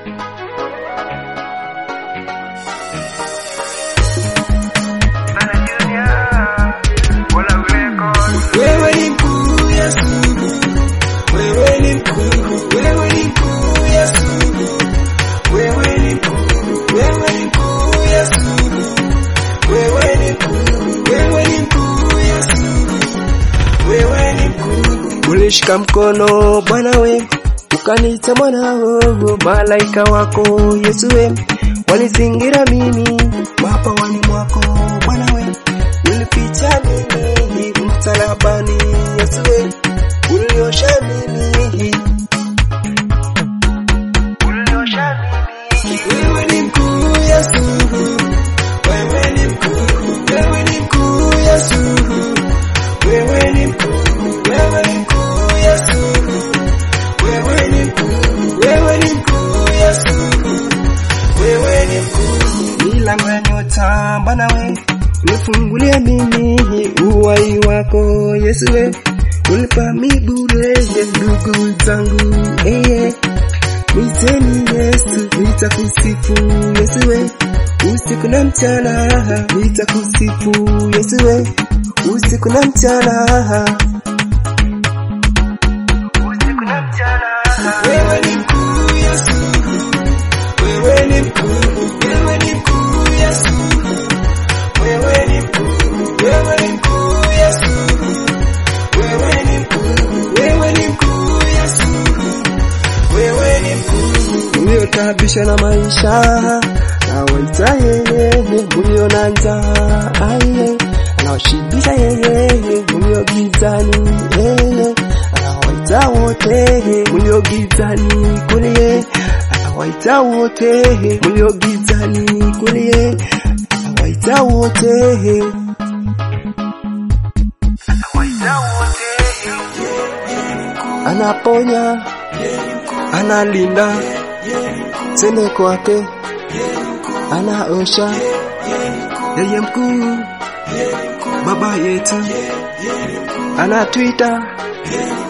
Wewe ni mkuu Yesu, wewe ni mkuu, wewe ni mkuu Yesu, wewe ni mkuu, wewe ni mkuu Yesu, wewe ni mkuu, wewe ni mkuu Yesu, wewe ni mkuu. Ulishika mkono Bwana we, ukaniita mwanao, malaika wako Yesu we, wanizingira mimi mapawani mwako Bwana we, ulipicha mimi msalabani Yesu we, uliosha mimi uliosha mimi. Wewe ni mkuu Yesu, wewe ni mkuu, wewe ni mkuu Yesu, wewe ni mkuu, wewe ni mkuu Yesu, wewe ni mkuu, wewe ni mkuu Yesu, wewe ni mkuu. Milango ya nyota Bwana we, nifungulia mimi uwai wako Yesu we, ulipa mibure ndugu zangu eh, Mwiteni Yesu, nitakusifu Yesu we, usiku na mchana, nitakusifu Yesu we, usiku na mchana, usiku na mchana. Wewe ni mkuu Yesu, wewe ni mkuu, wewe ni mkuu Yesu, wewe ni mkuu, wewe ni mkuu Yesu, wewe ni mkuu, wewe ni mkuu Yesu wewe ni mkuu, uliotabisha na maisha na waita yeye, ulio na njaa aye, anaoshibisha yeye, ulio gizani yeye, anawaita wote ulio gizani kulie, anawaita wote ulio gizani kulie, anawaita wote anawaita wote anaponya analinda seme kwake anaosha yeye mkuu baba yetu anatwita